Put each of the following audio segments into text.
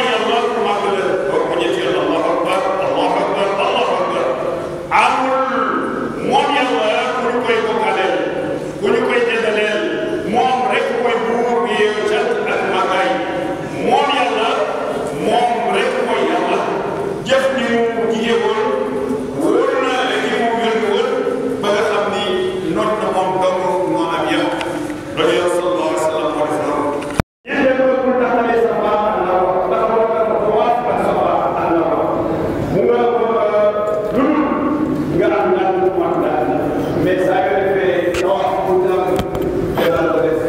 yàlla màgg la boo ko ñetti allahu akbar allahu akbar allahu akbar amul moom yàlla ku ñu koy bokkaaleel ku ñu koy jëndaleel moom rek mooy buur bi yeewu cant ak màggaay moom yàlla moom rek mooy yàlla jëf ni mu jigee woon wóor na li mu yónni woon ba nga xam ni noot na moom dong moo am yàlla loolu yow sallallahu alayhi wa sallam moo def noonu ñun de loolu pour taxalee sa baax ak la wax ndax moo tax dafa waat ak sa baax ak la wax mu nga dund nga am naan mu am naan mais saa yoo defee sa wax pour naan dana la def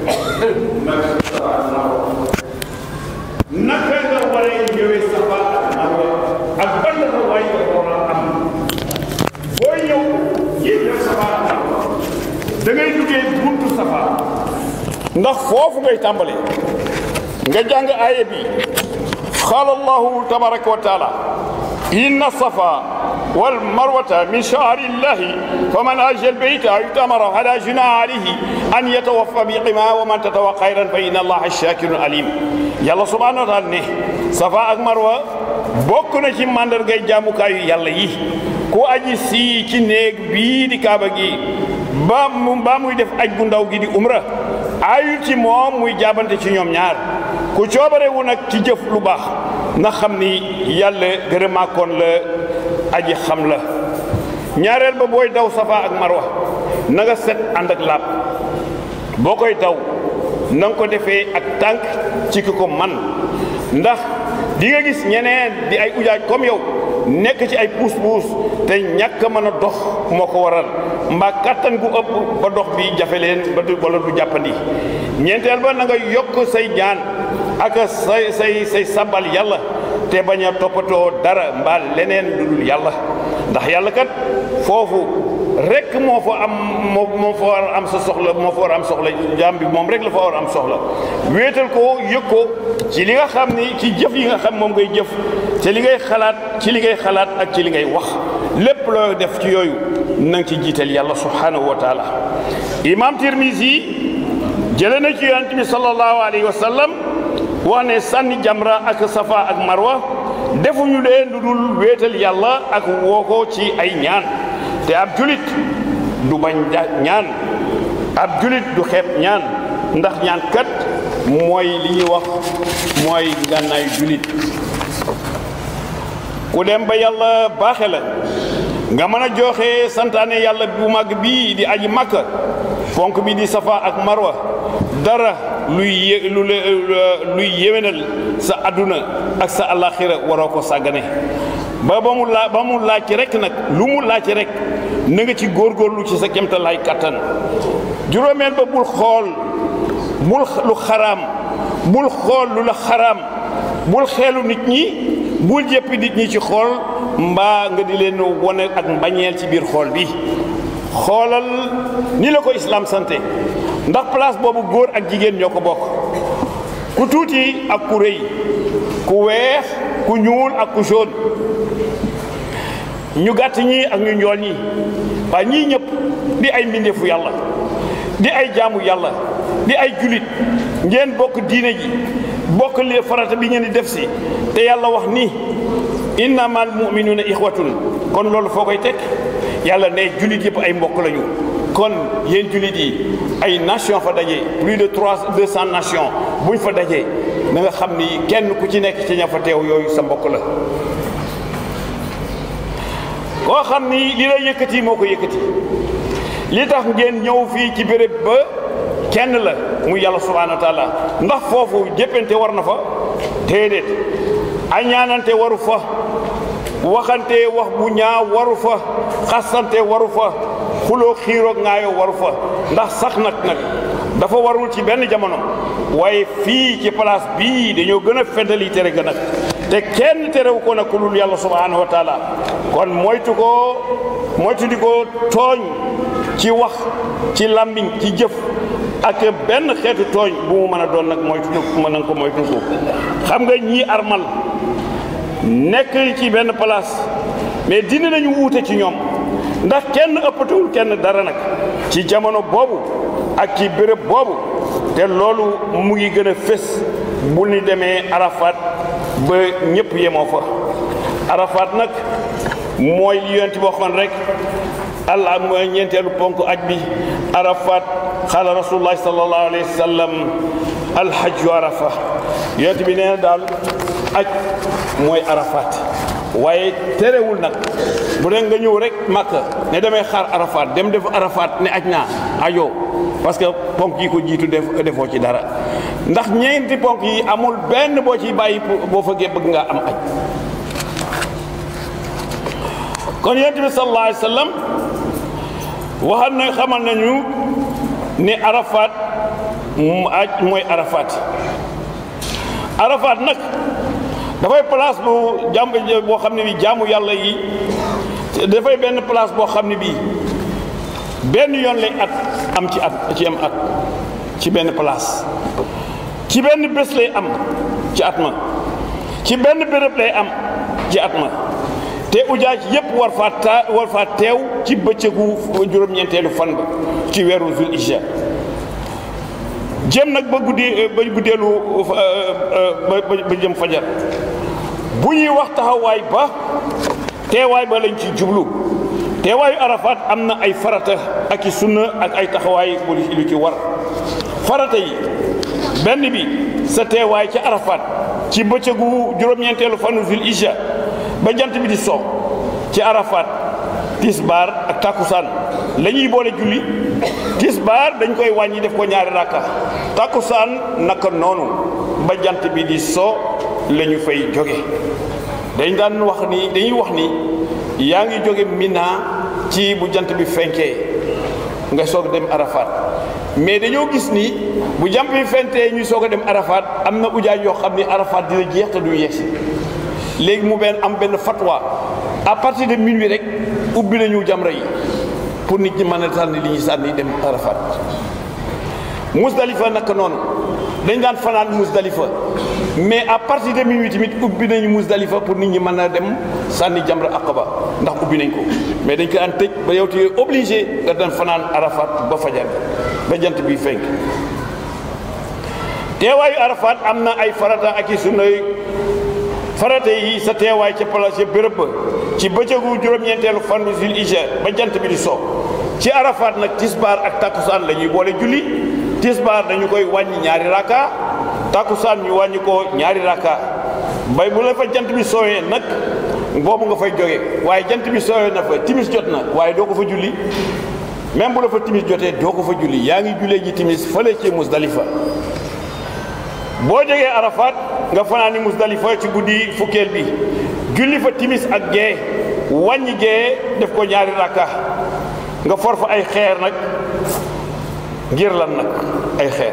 nag sa baax ak la wax naka nga waree ñëwee sa baax ak la wax ak ban la waay nga war a am boo ñëw yéeg def sa baax ak la wax da ngay duggee buntu safar ndax foofu ngay tàmbale nga jàng aaya bi qaala allahu tabaraka wa taala inna safa wal marwata min shaari llahi faman hajja albayta aw itamara fala junaha alayhi an yatawaffa biqima wa man tatawa xayran fa inna allaha shakirun alim yàlla subhanahu wa taala ne safa ak marwa bokk na ci màndargay jaamukaayu yàlla yi ku aji sii ci néeg bii di kaaba gi ba mu ba muy def aj gu ndaw gi di umra ayul ci moom muy jaabante ci ñoom ñaar ku coobarewu nag ci jëf lu baax na xam ni yàlla gërëmaakoon la aji xam la ñaareel ba booy daw safa ak marwa na nga set ànd ak laab boo koy daw na nga ko defee ak tànk ci ki ko man ndax di nga gis ñeneen di ay ujaaj comme yow nekk ci ay puus-puus te ñàkk a mën a dox moo ko waral mbaa kattan gu ëpp ba dox bi jafe leen ba du wala du jàppandi ñeenteel ba na nga yokk say ñaan ak say say say sabal yàlla te bañ a toppatoo dara mbaa leneen lu dul yàlla ndax yàlla kat foofu rek moo fa am moo moo fa war a am sa soxla moo fa war a am soxla jaam bi moom rek la fa war a am soxla wéetal ko yëg ko ci li nga xam ni ci jëf yi nga xam moom ngay jëf te li ngay xalaat ci li ngay xalaat ak ci li ngay wax lépp loo def ci yooyu na nga ci jiital yàlla subhanahu wa taala imam Tirmisi jële na ci yonent bi sallallahu alayhi wa sallam wax ne sànni jamra ak safa ak marwa defuñu leen lu dul wéetal yàlla ak woo ko ci ay ñaan te ab julit du bañ ñaan ab julit du xeeb ñaan ndax ñaan kat mooy li ñuy wax mooy ngànnaayu julit ku dem ba yàlla baaxe la nga mën a joxe santaane yàlla bu mag bii di aji makka fonk bi di safa ak marwa dara luy yé lu luy yéwénal sa adduna ak sa alaxira waroo ko sàggane ba ba mu laa ba mu laaj rek nag lu mu laaj rek na nga ci góorgóorlu ci sa kemtalaay kattan juróomeel ba bul xool bul lu xaraam bul xool lu la xaraam bul xeelu nit ñi bul jëppi nit ñi ci xool mbaa nga di leen wone ak mbañeel ci biir xool bi xoolal ni la ko islaam sante ndax place boobu góor ak jigéen ñoo ko bokk ku tuuti ak ku rëy ku weex ku ñuul ak ku jaune ñu gàtt ñi ak ñu njool ñi waa ñii ñëpp di ay mbindeefu yàlla di ay jaamu yàlla di ay julit ngeen bokk diine ji bokk li farata bi ngeen di def si te yàlla wax ni innamal muminuuna ixwatun kon loolu foo koy teg yàlla ne julit yëpp ay mbokk lañu kon yéen julit yi ay nation fa daje plus de trois deux cent nations buñ fa dajee na nga xam ni kenn ku ci nekk ci ña fa teew yooyu sa mbokk la koo xam ni li lay yëkkati moo ko yëkkati li tax ngeen ñëw fii ci béréb ba kenn la muy yàlla subhanahu wa taala ndax foofu jéppante war na fa déedéet añaanante waru fa waxante wax bu ñaaw waru fa xasante waru fa xuloo xiiroog ngaayoo waru fa ndax sax nag nag dafa warul ci benn jamono waaye fii ci place bii dañoo gën a feddali tere ga nag te kenn terewu ko nag ku dul yàlla subhanahu wa taala kon moytu ko moytu di ko tooñ ci wax ci làmmiñ ci jëf ak benn xeetu tooñ bu mu mën a doon nag moytu mën na ko moytu ko xam nga ñii armal nekk ci benn place mais dina nañu wuute ci ñoom ndax kenn ëppatewul kenn dara nag ci jamono boobu ak ci béréb boobu te loolu mu ngi gën a fés bu ñu demee arafat ba ñëpp yemoo fa arafat nag mooy li yonent bi waxoon rek allah mooy ñeenteelu ponk aj bi arafat xaala rasulullahi sallallahu alayhi wa sallam alhajju arafa yonent bi nee na daal aj mooy arafat waaye terewul nag bu dee nga ñëw rek Makka ne damay xaar arafat dem def arafat ne aj naa ajoo parce que ponk yi ko jiitu def defoo ci dara ndax ñeenti ponk yi amul benn boo ciy bàyyi boo fëggee bëgg nga am aj kon yonent bi sallallahu alayhi wa sallam waxal na xamal nañu ne arafat mu aj mooy arafat arafat nag dafay place bu jàmm boo xam ne bi jaamu yàlla yi dafay benn place boo xam ne bii benn yoon lay at am ci at ci am at ci benn place ci benn bés lay am ci at ma ci benn béréb lay am ci at ma te ujaaj yépp war faa ta war faa teew ci bëccëgu juróom-ñeenteelu fan ba ci weeru zul ijja jëm nag ba guddee ba guddeelu ba jëm fajar bu ñuy wax taxawaay ba teewaay ba lañ ci jublu teewaayu arafat am na ay farata ak i sunna ak ay taxawaay bu lu ci war farata yi benn bi sa teewaay ca arafat ci bëccëgu juróom-ñeenteelu fanu zul ijja ba jant bi di so ci arafat tisbaar ak takkusaan la ñuy boole julli tisbaar dañ koy wàññi def ko ñaari rakka takkusaan naka noonu ba jant bi di so la ñu fay jóge dañ daan wax ni dañuy wax ni yaa ngi jóge Mina ci bu jant bi fenkee nga soog dem arafat mais dañoo gis ni bu jant bi fentee ñu soog a dem arafat am na ujaay yoo xam ni arafat dina jeex te du yegsi léegi mu benn am benn fatwa à partir de minuit rek ubbi nañu jamra yi pour nit ñi mën a sànni li ñuy sànni dem arafat musdalifa naka noonu dañ daan fanaan musdalifa mais à partir de minuit tamit ubbi nañu musdalifa pour nit ñi mën a dem sànni jamra aqaba ndax ubbi nañ ko mais dañ ko daan tëj ba yow te obligé nga dem fanaan arafat ba fajar ba jant bi fenk teewaayu arafat am na ay farata ak i sunna farata yi sa teewaay ca place béréb ba ci bëccëgu juróom-ñeenteelu fan bi zul ija ba jant bi di so ci arafat nag tisbaar ak takkusaan la ñuy boole julli tisbaar dañu koy wàññi ñaari raka takkusaan ñu wàññi ko ñaari raka bay bu la fa jant bi sooyee nag boobu nga fay jóge waaye jant bi sooyee na fa timis jot na waaye doo ko fa julli même bu la fa timis jotee doo ko fa julli yaa ngi jullee ji timis fële ci musdalifa boo jógee arafat nga fanaani musdalifa ci guddi fukkeel bi julli fa timis ak gee wàññi gee def ko ñaari rakka nga for fa ay xeer nag ngir lan nag ay xeer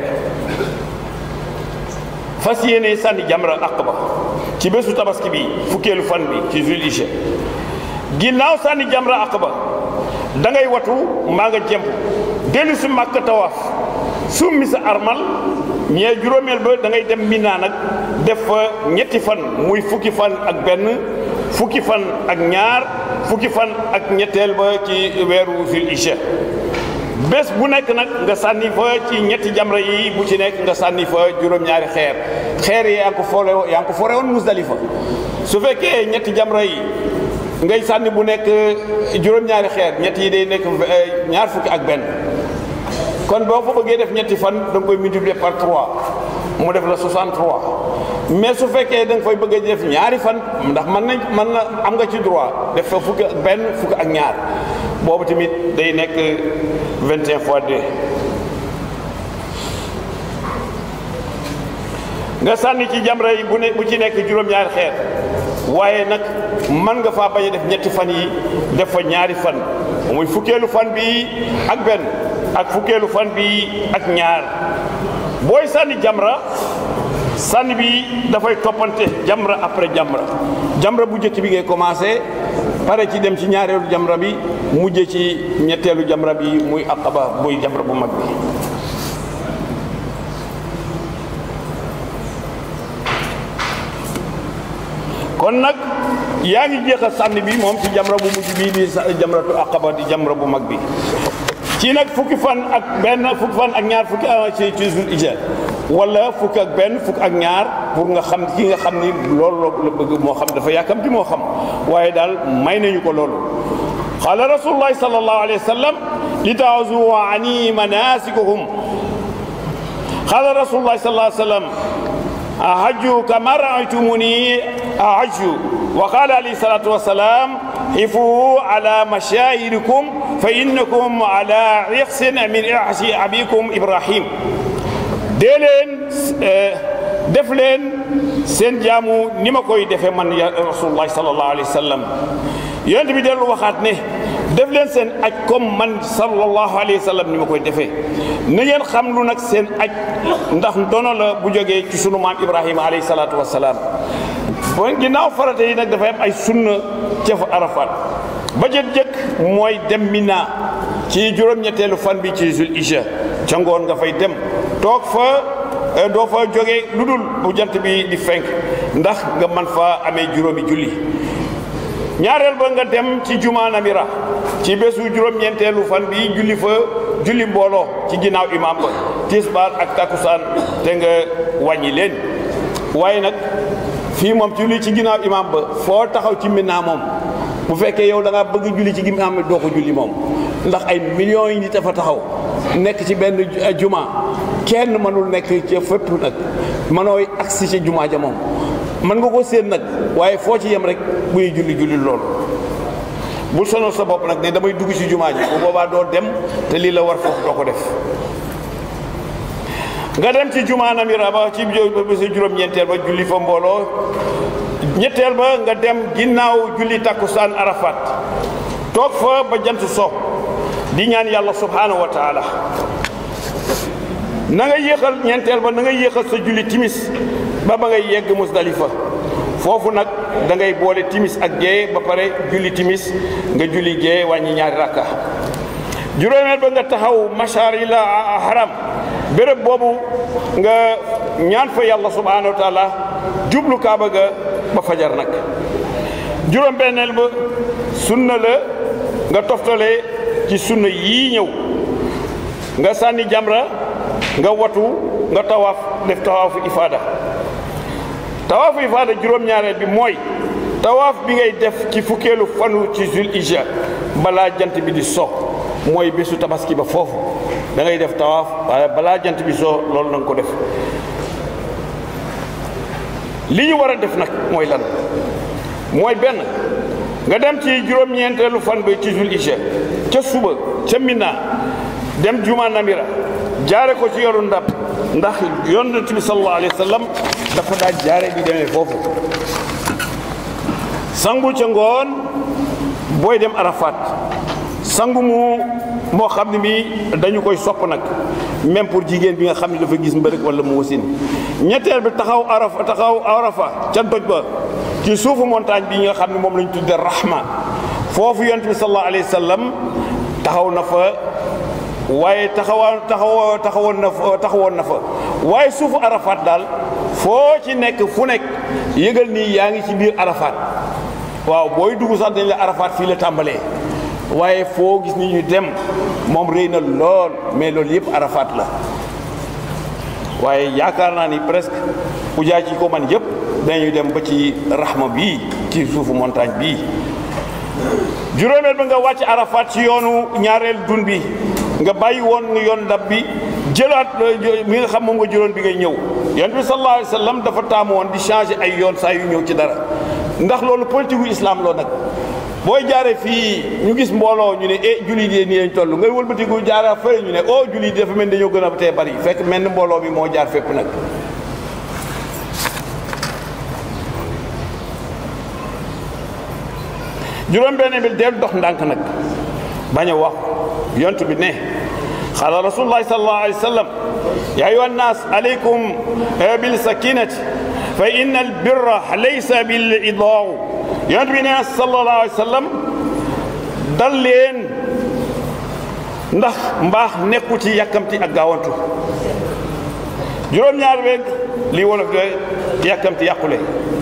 fas yéene sànni jamra aqaba ci bésu tabaski bi fukkeelu fan bi ci zul hijja ginnaaw sànni jamra aqaba da ngay watu maa nga jemp dellu si màkk tawaaf summi sa armal ñee juróomeel ba da ngay dem Mina nag def fa ñetti fan muy fukki fan ak benn fukki fan ak ñaar fukki fan ak ñetteel ba ci weeru zul hijja bés bu nekk nag nga sànni fa ci ñetti jamra yi bu ci nekk nga sànni fa juróom-ñaari xeer xeer yi yaa ngi ko foore yaa ngi ko foore woon musdalifa su fekkee ñetti jamra yi ngay sànni bu nekk juróom-ñaari xeer ñett yi day nekk ñaar fukki ak benn kon boo ko bëggee def ñetti fan da nga koy multiplier par 3 mu def la 63 mais su fekkee da nga koy bëgg a def ñaari fan ndax mën nañ mën na am nga ci droit def fa fukki ak benn fukki ak ñaar boobu tamit day nekk 21 fois 2 nga sànni ci jamra yi bu ne bu ci nekk juróom-ñaari xeer waaye nag mën nga faa bañ a def ñetti fan yi def fa ñaari fan muy fukkeelu fan bi ak benn ak fukkeelu fan bi ak ñaar booy sànni jamra sànni bi dafay toppante jamra après jamra jamra bu njëkk bi ngay commencé pare ci dem ci ñaareelu jamra bi mujje ci ñetteelu jamra bi muy aqaba muy jamra bu mag bi kon nag yaa ngi jeexal sànni bi moom ci jamra bu mujj bii di jamratu aqaba di jamra bu mag bi ci nag fukki fan ak benn fukki fan ak ñaar fukki ci ci zul ijja wala fukk ak benn fukk ak ñaar pour nga xam ki nga xam ni loolu la bëgg moo xam dafa yàkkamti moo xam waaye daal may nañu ko loolu qaala rasulullahi sallallahu alayhi wa sallam li taazu ani manasikuhum qaala rasulullahi sallallahu alayhi wa sallam ahajju kama raaytumuni ahajju wa qaala alayhi salatu wassalam حفوا على مشاهدكم فإنكم على عقس من عقس أبيكم إبراهيم dee leen def leen seen jaamu ni ma koy defee man ya rasulullahi sallallahu alayhi wa sallam yonent bi dellu waxaat ne def leen seen aj comme man sallallahu alayhi wa sallam ni ma koy defee na ngeen xam lu nag seen aj ndax dono la bu jógee ci sunu maam Ibrahima alayhi salaatu wa salaam bon ginnaaw farata yi nag dafay am ay sunna ca fa arafat ba jët jëkk mooy dem Mina ci juróom-ñetteelu fan bi ci Zul Ija ca ngoon nga fay dem toog fa doo fa jógee lu dul bu jant bi di fenk ndax nga man fa amee juróomi julli ñaareel ba nga dem ci juma namira ci bésu juróom-ñeenteelu fan bi julli fa julli mbooloo ci ginnaaw imam ba tisbaar ak takusaan te nga wàññi leen waaye nag fii moom julli ci ginnaaw imam ba foo taxaw ci Mina moom bu fekkee yow da nga bëgg julli ci ginnaaw doo ko julli moom ndax ay millions yi nit dafa taxaw nekk ci benn juma kenn mënul nekk ci fépp nag mënooy agsi ci juma ja moom mën nga ko séen nag waaye foo ci yem rek buy julli julli loolu bul sonal sa bopp nag ne damay dugg ci juma ji bu boobaa doo dem te lii la war foofu doo ko def nga dem ci juma namira ba ci bésu juróom-ñeenteel ba julli fa mbooloo ñetteel ba nga dem ginnaaw julli takkusaan arafat toog fa ba jant so di ñaan yàlla subhanahu wa taala na nga yéexal ñeenteel ba na nga yéexal sa julli timis ba ba ngay yegg musdalifa foofu nag da ngay boole timis ak gée ba pare julli timis nga julli gée wàññi ñaari rakka juróomeel ba nga taxaw masharil haram béréb boobu nga ñaan fa yàlla subhanahu wa taala jublu kaaba ga ba fajar nag juróom benneel ba sunna la nga toftale ci sunna yii ñëw nga sànni jamra nga watu nga tawaaf def tawaafu ifaada tawaafu ifaada juróom-ñaareel bi mooy tawaaf bi ngay def ci fukkeelu fanu ci zul ija balaa jant bi di so mooy bésu tabaski ba foofu da ngay def tawaaf waaye balaa jant bi so loolu na nga ko def li ñu war a def nag mooy lan mooy benn nga dem ci juróom-ñeenteelu fan ba ci zul ija ca suba ca Mina dem juma namira jaare ko ci yoru ndab ndax yonent bi sallallahu alayhi wa sallam dafa daa jaare di demee foofu sangu ca ngoon booy dem arafat sangu mu moo xam ne mi dañu koy sopp nag même pour jigéen bi nga xam ne dafa gis mbërëg wala mu wasin ñetteel bi taxaw arafa taxaw arafa ca doj ba ci suufu montagne bi nga xam ne moom la ñu tudde rahma foofu yonent bi sallallahu alayhi wa sallam taxaw na fa waaye taxawaa taxaw taxawoon na fa taxawoon na fa waaye suufu arafat daal foo ci nekk fu nekk yëgal nii yaa ngi ci biir arafat waaw booy dugg sax dañ la arafat fii la tàmbalee waaye foo gis ni ñu dem moom rëy na lool mais loolu yëpp arafat la waaye yaakaar naa ni presque ujaaj yi ko man yëpp dañuy dem ba ci rahma bii ci suufu montagne bii juróomeel ba nga wàcc arafat ci yoonu ñaareel dun bi nga bàyyi woon nga yoon ndab bi jëlaat mi nga xam moom nga jëloon bi ngay ñëw yonent bi sallallahu alayhi wa sallam dafa taamu woon di changer ay yoon saa yu ñëw ci dara ndax loolu politique gu islam loo nag booy jaare fii ñu gis mbooloo ñu ne eh jullit yi nii lañ toll ngay wëlbatiku jaara fële ñu ne oh jullit yi dafa mel dañoo gën a tee bari fekk mel ni mbooloo bi moo jaar fépp nag juróom benn bi del dox ndànk nag bañ a wax yont bi ne xaala rasulullahi sallallahu alayhi wa sallam ya ayuha nnas alaykum bil sakinati fa inna al birra laysa bil idaaw yont bi ne sallallahu alayhi wa sallam dal leen ndax mbaax nekku ci yàkkamti ak gaawantu juróom-ñaar beeg lii wolof de yàkkamti yàqule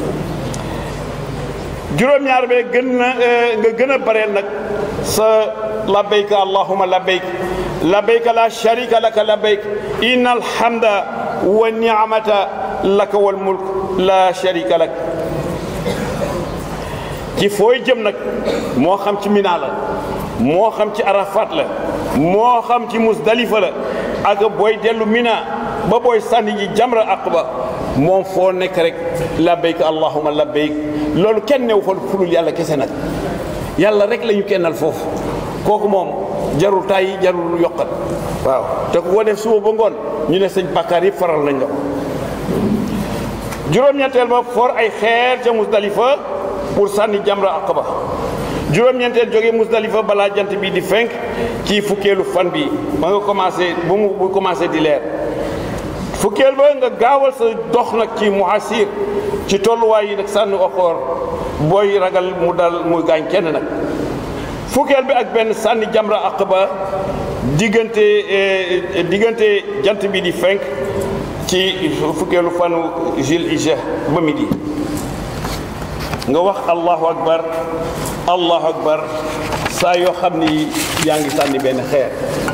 juróom-ñaar bee gën na nga gën a bareel nag sa labbayka allahuma labbayk labbayka la sharika laka labbayk inna alhamda wa niamata laka wal mulk la sharika lak ci fooy jëm nag moo xam ci Mina la moo xam ci Arafat la moo xam ci Musdalifa la ak booy dellu Mina ba booy sànni ji jamra aqba moom foo nekk rek labbayk allahumma labbayk loolu kenn new fa fulul yàlla kese nag yàlla rek la ñu kennal foofu kooku moom jarul tàyyi jarul yokkat waaw te ku ko def suba ba ngoon ñu ne sëñ bàkkaar yëpp faral nañ la ko juróom-ñeenteel ba for ay xeer ca Musdalifa pour sànni jamra aqaba juróom-ñeenteel jógee Musdalifa balaa jant bi di fenk ci fukkeelu fan bi ba nga commencé bu mu bu commencé di leer fukkeel ba nga gaawal sa dox nag ci muhasir ci tolluwaay yi nag sànni oxoor booy ragal mu dal muy gaañ kenn nag fukkeel bi ak benn sànni jamra aqaba diggante diggante jant bi di fenk ci fukkeelu fanu Zul Hijja ba midi nga wax allahu akbar allahu akbar saa yoo xam ni yaa ngi sànni benn xeer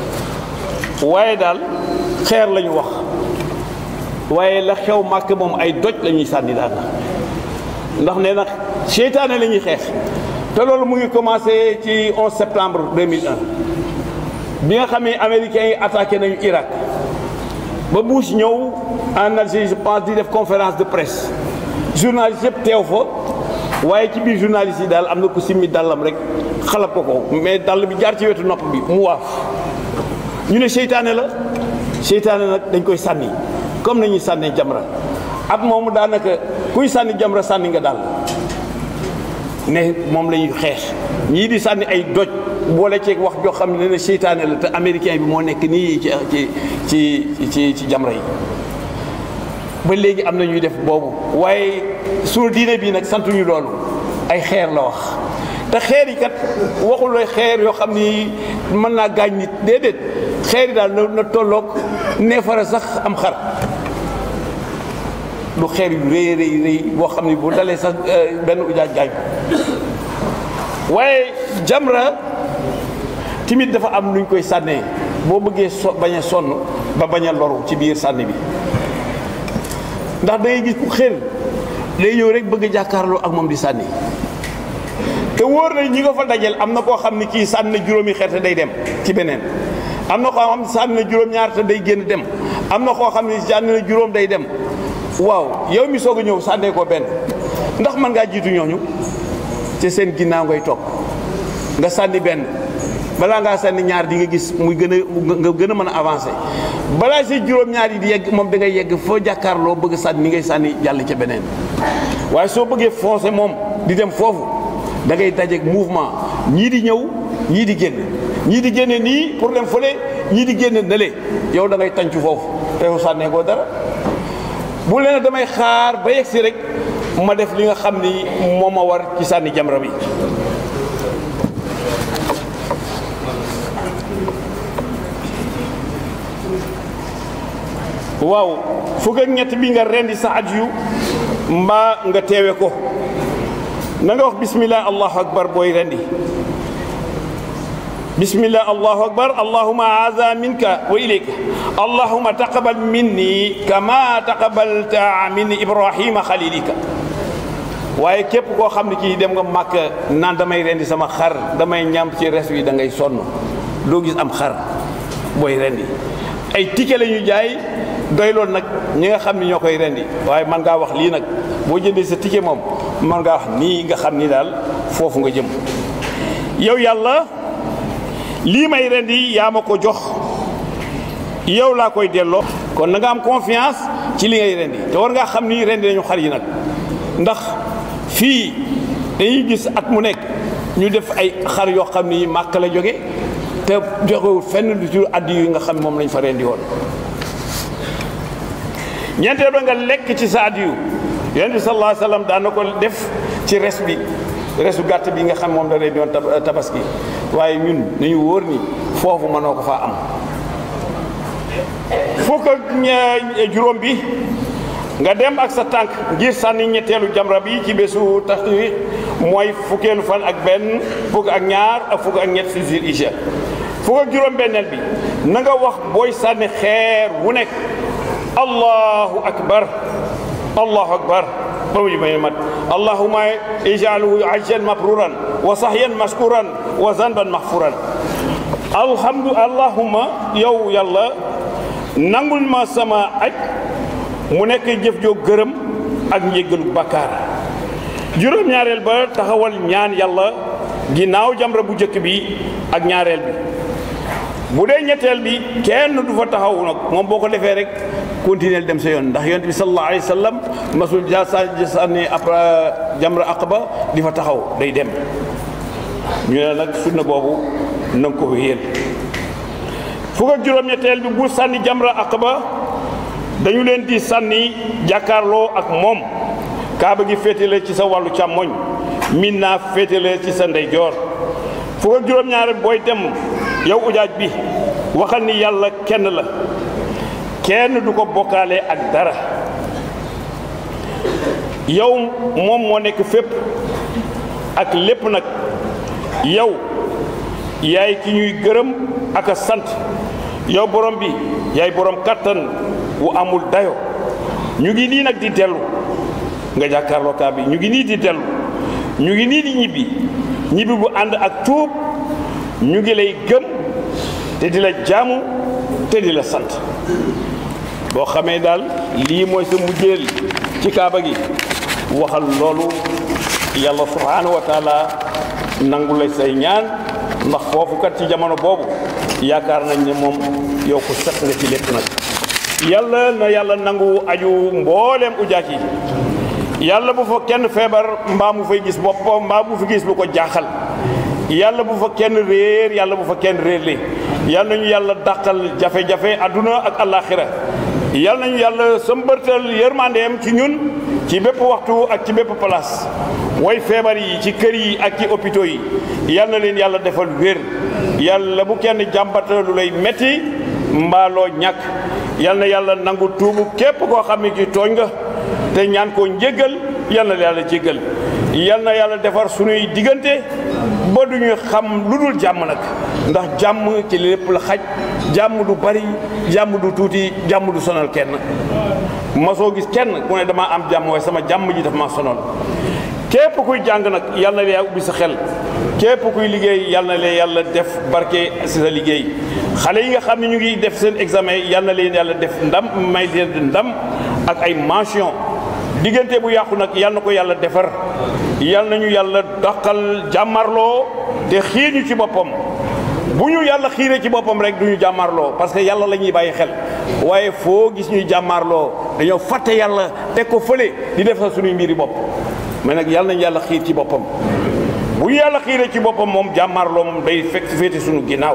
waaye daal xeer la ñu wax waaye la xew màkk moom ay doj la ñuy sànni daal ndax nee na seytaane la ñuy xeex te loolu mu ngi commencé ci 11 septembre 2001 bi nga xam ne américains yi attaqué nañu Irak ba Bush ñëw en Algérie je pense di def conférence de presse journaliste yëpp teew fa waaye ci biir journaliste yi daal am na ku simmi dàllam rek xalab ko ko mais dàll bi jaar ci wetu nopp bi mu waaf ñu ne seytaane la seytaane nag dañ koy sànni comme nañuy sànnee jamra at moomu daanaka kuy sànni jamra sànni nga daal ne moom la ñuy xeex ñii di sànni ay doj boole ceeg wax joo xam ne ne seytaane la te américain bi moo nekk nii ci ci ci ci ci jamra yi ba léegi am na ñuy def boobu waaye suñu diine bii nag santuñu loolu ay xeer la wax te xeer yi kat waxul lay xeer yoo xam ni mën naa gaañ nit déedéet xeer yi daal na na tolloog neefara sax am xar lu xeer yu rëy rëy rëy boo xam ni bu dalee sax benn ujaaj gaañ ko waaye jamra timit dafa am nuñ koy sànnee boo bëggee so bañ a sonn ba bañ a loru ci biir sànni bi ndax da ngay gis ku xër day ñëw rek bëgg a jàkkaarloo ak moom di sànni te wóor na ñi nga fa dajel am na koo xam ni kii sànni na juróomi xeer te day dem ci beneen am na koo xam ne sànni na juróom-ñaar te day génn dem am na koo xam ne sànni na juróom day dem waaw yow mi soog a ñëw sànnee ko benn ndax mën ngaa jiitu ñooñu ci seen ginnaaw ngay toog nga sànni benn balaa ngaa sànni ñaar di nga gis muy gën a nga gën a mën a avancé balaa say juróom-ñaar yi di yegg moom da ngay yegg foo jàkkaarloo bëgg sànni ni ngay sànni jàll ca beneen waaye soo bëggee foncé moom di dem foofu da ngay dajeeg mouvement ñii di ñëw ñii di génn ñii di génne nii pour dem fële ñii di génne nële yow da ngay tàncu foofu te yow sànnee koo dara bu leen damay xaar ba yegg si rek ma def li nga xam ni moo ma war ci sànni jamra bi waaw fukk ak ñett bi nga rendi sa aj yu mbaa nga teewe ko na nga wax bismillah allahu akbar booy rendi bismillah allahu akbar allahuma haza minka wa ilayka allahuma taqabal minni kama taqabalta min ibrahima xalilika waaye képp koo xam ne kii dem nga màkk naan damay rendi sama xar damay ñam ci res wi da ngay sonn doo gis am xar booy rendi ay ticket la ñu jaay doy loolu nag ñi nga xam ni ñoo koy rendi waaye man ngaa wax lii nag boo jëndee sa ticket moom man ngaa wax nii nga xam ni daal foofu nga jëm yow yàlla lii may rendi yaa ma ko jox yow laa koy delloo kon na nga am confiance ci li ngay rendi te war ngaa xam ni rendi nañu xar yi nag ndax fii dañuy gis at mu nekk ñu def ay xar yoo xam ni màkk la jóge te joxewul fenn lu ci addi yi nga xam moom lañ fa rendi woon ñeenteel ba nga lekk ci sa addi yu yonent bi sallallahu alayhi wa sallam daan na ko def ci res bi resu gàtt bi nga xam moom da rendi woon tabaski waaye ñun nañu wóor ni foofu mënoo ko faa am fukk ak juróom bi nga dem ak sa tànk ngir sànni ñetteelu jamra bi ci bésu taxri mooy fukkeelu fan ak benn fukk ak ñaar ak fukk ak ñett si Zul Hijja fukk ak juróom benneel bi na nga wax booy sànni xeer wu nekk allahu akbar allahu akbar ba mu may mat allahuma ijaluhu ajjan mabruran wa sahyan mashkuran wa zanban mahfuran alhamdu allahuma yow yàlla nangul ma sama aj mu nekk jëf joo gërëm ak njéggalu bakkaar juróom-ñaareel ba taxawal ñaan yàlla ginnaaw jamra bu njëkk bi ak ñaareel bi bu dee ñetteel bi kenn du fa taxaw nag moom boo ko defee rek continuer dem sa yoon ndax yonent bi sallallahu alayhi wa sallam masul ja sa sànni après jamra aqaba di fa taxaw day dem ñu ne nag sunna boobu na nga ko wéyal fukk ak juróom-ñetteel bi bu sànni jamra aqaba dañu leen di sànni jàkkaarloo ak moom kaaba gi féetale ci sa wàllu càmmoñ min naa féetale ci sa ndeyjoor fukk ak juróom-ñaar booy dem yow ujaaj bi waxal ni yàlla kenn la kenn du ko bokkaale ak dara yow moom moo nekk fépp ak lépp nag yow yaay ki ñuy gërëm ak a sant yow borom bi yaay borom kattan wu amul dayo ñu ngi nii nag di dellu nga jàkkaarloo kaa bi ñu ngi nii di dellu ñu ngi nii di ñibbi ñibbi bu ànd ak tuub ñu ngi lay gëm te di la jaamu te di la sant boo xamee daal lii mooy sa mujjeel ci kaaba gi waxal loolu yàlla subhaanahu wa taala nangu lay say ñaan ndax foofu kat ci jamono boobu yaakaar nañ ne moom yow ko set nga ci lépp nag yàlla na yàlla nangu aju mbooleem ujaat yi yàlla bu fa kenn feebar mbaa mu fay gis boppam mbaa mu fi gis lu ko jaaxal yàlla bu fa kenn réer yàlla bu fa kenn réerle yàlla nañu yàlla dàqal jafe-jafe adduna ak alaxira yàlla nañu yàlla sëmbërtal yërmandeem ci ñun ci bépp waxtu ak ci bépp place way feebar yi ci kër yi ak ci hôpitaux yi yàlla na leen yàlla defal wér yàlla bu kenn jàmbata lu lay metti mbaaloo ñàkk yàlla na yàlla nangu tuubu képp koo xam ne ci tooñ nga te ñaan koo njéggal yàlla na yàlla jéggal yàlla na yàlla defar sunuy diggante ba du ñu xam lu dul jàmm nag ndax jàmm ci lépp la xaj jàmm du bari jàmm du tuuti jàmm du sonal kenn ma soo gis kenn ku ne damaa am jàmm waaye sama jàmm ji dafa ma sonal képp kuy jàng nag yàlla na yaa ubbi sa xel képp kuy liggéey yàlla na leen yàlla def barke si sa liggéey xale yi nga xam ne ñu ngi def seen examen yàlla na leen yàlla def ndam may leen ndam ak ay mention diggante bu yàqu nag yàlla na ko yàlla defar yàlla nañu yàlla daqal jàmmarloo te xiir ñu ci boppam bu ñu yàlla xiiree ci boppam rek du ñu jàmmarloo parce que yàlla la ñuy bàyyi xel waaye foo gis ñuy jàmmarloo dañoo fàtte yàlla teg ko fële di def sa suñuy mbiri bopp mais nag yàlla nañu yàlla xiir ci boppam bu ñu yàlla xiiree ci boppam moom jàmmarloo moom day fekk féete suñu ginnaaw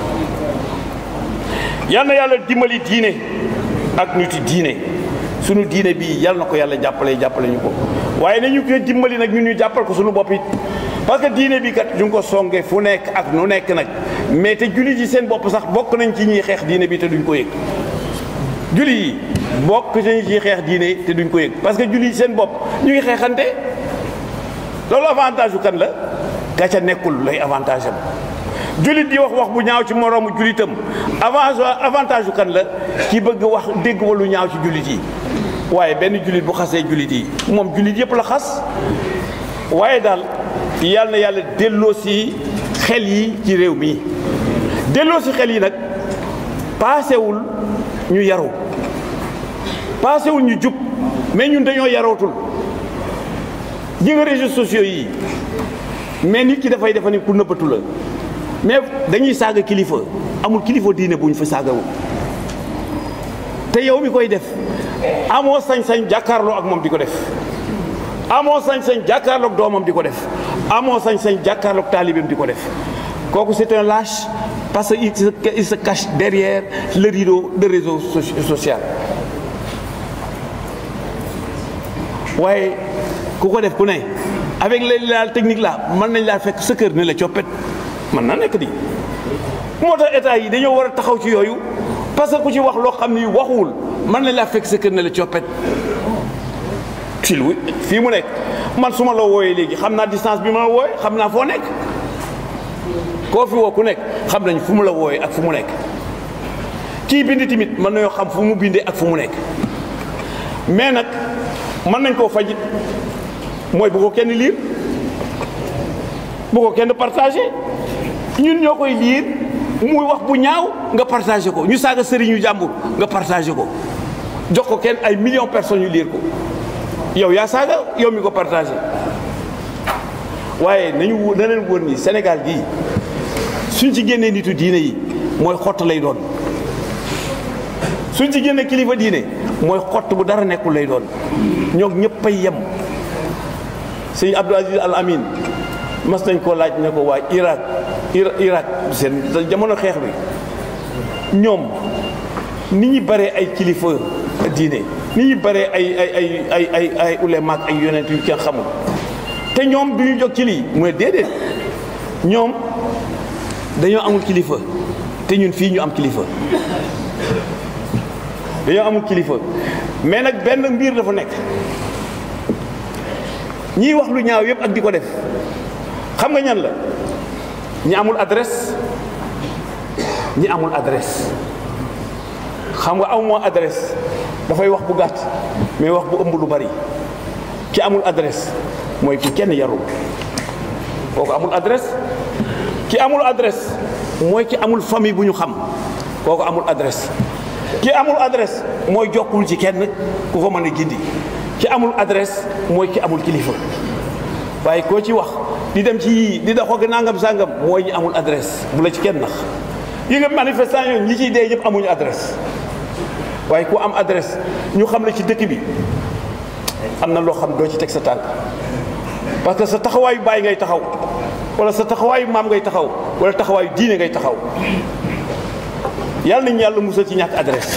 yàlla na yàlla dimbali diine ak niti diine sunu diine bi yàlla na ko yàlla jàppale jàppale ñu ko waaye nañu ko dimbali nag ñun ñu jàppal ko sunu bopp it parce que diine bi kat ñu ngi ko songe fu nekk ak nu nekk nag mais te jullit yi seen bopp sax bokk nañ ci ñuy xeex diine bi te duñ ko yëg jullit yi bokk nañ ci xeex diine te duñ ko yëg parce que jullit yi seen bopp ñu ngi xeexante loolu avantage bu kan la ka ca nekkul lay avantage am jullit di wax wax bu ñaaw ci moroomu jullitam avant avantage bu kan la ki bëgg wax dégg wa lu ñaaw ci jullit yi waaye benn jullit bu xasee jullit yi moom jullit yëpp la xas waaye daal yàlla na yàlla delloo si xel yi ci réew mi delloo si xel yi nag paasewul ñu yaru paasewul ñu jub mais ñun dañoo yarootul ji nga réseaux sociaux yi mais nit ki dafay defa ni ku nëbbatu la mais dañuy saaga kilifa amul kilifa diine bu ñu fa saagawul te yow mi koy def amoo sañ-sañ jàkkaarloo ak moom di ko def amoo sañ-sañ jàkkaarloog doomam di ko def amoo sañ-sañ jàkkaarloog taalibeem di ko def kooku c'est un lâche parce que il se il se cache derrière le rideau de réseau social waaye ku ko def ku ne avec les la technique là mën nañ laa fekk sa kër ne la coppet mën na nekk di moo tax état yi dañoo war a taxaw ci yooyu parce que ku ci wax loo xam ni waxuwul mën nañ laa fekk sa kër ne la coppet ci lu fii mu nekk man su ma la wooyee léegi xam naa distance bi ma la wooyee xam naa foo nekk koo fi woo ku nekk xam nañ fu mu la wooyee ak fu mu nekk kii bind tamit mën nañoo xam fu mu bindee ak fu mu nekk mais nag mën nañ koo fajit mooy bu ko kenn liir bu ko kenn partagé ñun ñoo koy liir muy wax bu ñaaw nga partagé ko ñu saaga sëriñu jàmbur nga partagé ko jox ko kenn ay millions personnes yu liir ko yow yaa saaga yow mi ko partagé waaye nañu na leen wóor ni Sénégal gii suñ ci génnee nitu diine yi mooy xott lay doon suñ ci génnee kilifa diine mooy xott bu dara nekkul lay doon ñoo ñëpp ay yem sëñ Abdou Aziz Al Amin mas nañ koo laaj ne ko waa Irak Irak seen jamono xeex bi ñoom ni ñu baree ay kilifa diine ni ñu baree ay ay ay ay ay ay ulema ak ay yonent yu kenn xamul te ñoom du ñu jóg ci lii mu ne déedéet ñoom dañoo amul kilifa te ñun fii ñu am kilifa dañoo amul kilifa mais nag benn mbir dafa nekk ñiy wax lu ñaaw yëpp ak di ko def xam nga ñan la ñi amul adresse ñi amul adresse xam nga aw moo adresse dafay wax bu gàtt mais wax bu ëmb lu bari ki amul adresse mooy ki kenn yarul kooku amul adresse ki amul adresse mooy ki amul famille bu ñu xam kooku amul adresse ki amul adresse mooy jokkul ci kenn ku ko mën a gindi ki amul adresse mooy ki amul kilifa waaye koo ci wax di dem ci yii di dox ak nangam sangam mooy ñi amul adresse bu la ci kenn nax yi nga manifestant yooyu ñi ciy dee yëpp amuñu adresse waaye ku am adresse ñu xam la ci dëkk bi am na loo xam doo ci teg sa tànk parce que sa taxawaayu baay ngay taxaw wala sa taxawaayu maam ngay taxaw wala taxawaayu diine ngay taxaw yàlla nañu yàlla musal ci ñàkk adresse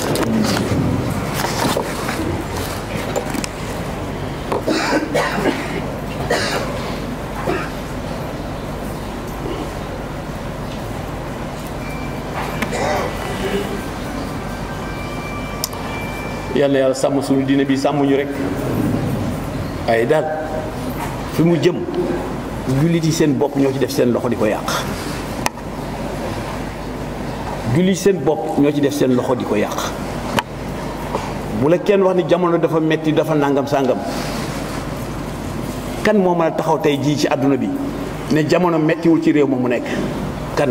yàlla na yàlla sàmm suñu diine bi sàmmuñu rek waaye daal fi mu jëm jullit yi seen bopp ñoo ci def seen loxo di ko yàq jullit seen bopp ñoo ci def seen loxo di ko yàq bu la kenn wax ni jamono dafa metti dafa nangam sàngam kan moo mën a taxaw tey jii ci àdduna bi ne jamono mettiwul ci réew ma mu nekk kan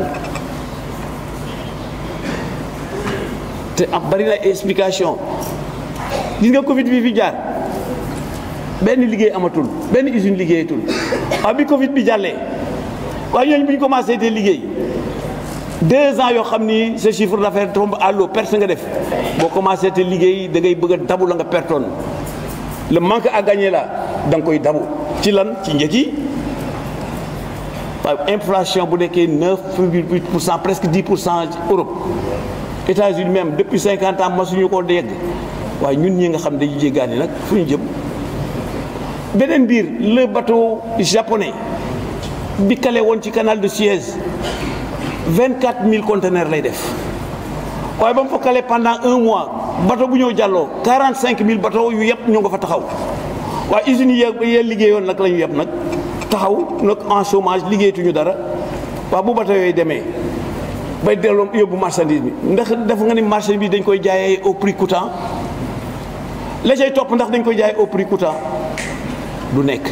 te am bari na explication gis nga Covid bi fi jaar benn liggéey amatul benn usine liggéeyatul waaw bi Covid bi jàllee waaye ñooñu bu ñu commencé te liggéey deux ans yoo xam ni sa chiffre d'affaires tombe à l'eau perte nga def boo commencé te liggéey da ngay bëgg a dabu la nga pertoon le manque à gagner là da nga koy dabu ci lan ci njëkk yi waaw inflation bu nekkee neuf virgule huit pour cent presque dix pour cent Europe États-Unis même depuis cinquante ans masuñu koo dégg waaye ñun ñi nga xam dañuy jéggaani nag fu ñu jëm beneen biir le bateau japonais bi kale woon ci canal de Suez vingt quatre mille conteneurs lay def waaye ba mu fa kale pendant un mois bateau bu ñëw jàlloo quarante cinq mille bateau yu yëpp ñoo nga fa taxaw waaye usines yi yee liggéeyoon nag la ñu yëpp nag taxaw nag en chômage liggéeyatuñu dara waaw bu bateau yooyu demee bay delloo yóbbu marchandise bi ndax dafa nga ni marchandise bi dañ koy jaayee au prix coûtant la cay topp ndax dañ koy jaayee au prix coûtant du nekk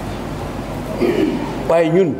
waaye ñun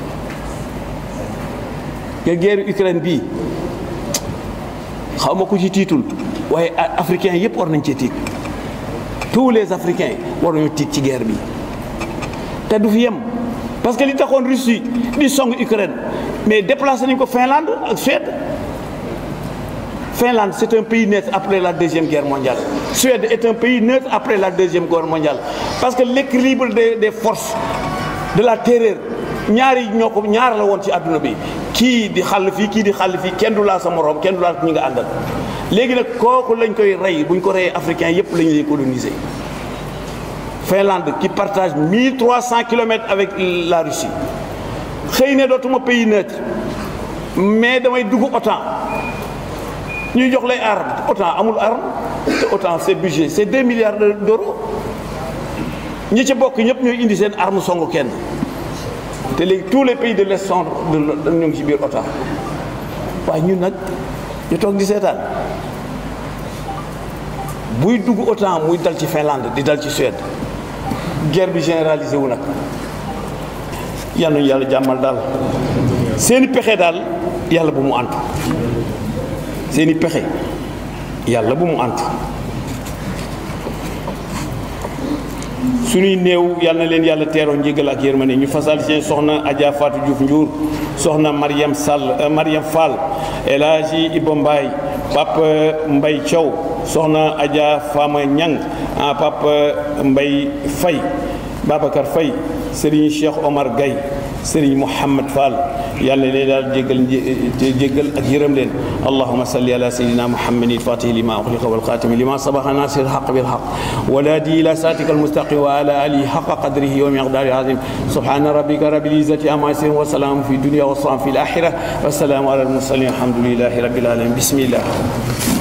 nga guerre Ukraine bii xaw ma ku ci tiitul waaye africains yëpp war nañ cee tiit tous les africains war nañu tiit ci guerre bi te du fi yem parce que li taxoon Russie di song Ukraine mais déplacé nañ ko Finlande ak Suède Finlande c'est un pays neutre après la deuxième guerre mondiale Suède est un pays neutre après la deuxième guerre mondiale parce que l'équilibre des des forces de la terreur ñaari ñoo ko ñaar la woon ci àdduna bi kii di xàll fii kii di xàll fii kenn du laa sa moroom kenn du laa ñi nga àndal léegi nag kooku lañ koy rey bu ñu ko reyee africain yépp la ñu lay coloniser Finlande qui partage 1300 kilomètres avec la Russie xëy ne dootuma pays neutre mais damay dugg OTAN ñuy jox lay arme OTAN amul arme te OTAN c'est budget c'est 2 milliards d'euros ñi ci bokk ñëpp ñooy indi seen arme songu kenn te léegi tous les pays de l'Est sont ñu ngi ci biir OTAN waaye ñun nag ñu toog di seetaan buy dugg OTAN muy dal ci Finlande di dal ci Suède guerre bi généralisé wu nag yal nañu yàlla jàmmal daal seeni pexe daal yàlla bu mu antu seeni pexe yàlla bu mu antu suñuy néew yal na leen yàlla teeroo njégal ak yërmande ñu fasal seen soxna Adja Fatou Diouf Ndiour soxna Mariam Sall Mariam Fall El Hadji Ibo Mbaye Papa Mbay Thiaw soxna Adja Fama Ñang ah Papa Mbay Fay Babacar Fay Serigne Cheikh Omar Gaye Serigne Mouhamad Fall yàlla leen daal jéggal jéggal ak yërëm leen allahuma salli ala sayidina muhammadin fatihi lima uxliqa walxatimi lima sabaxa nasir alxaq bilxaq waladi ila siratika almustaqim wa ala alihi xaqa qadrihi wa miqdari azim subhana rabbika rabbil izzati amma yasifun wa salaamun fi dunia wa salaam fi alaxira wa salaamu ala almursalin alhamdulilahi rabbil alamin bismillah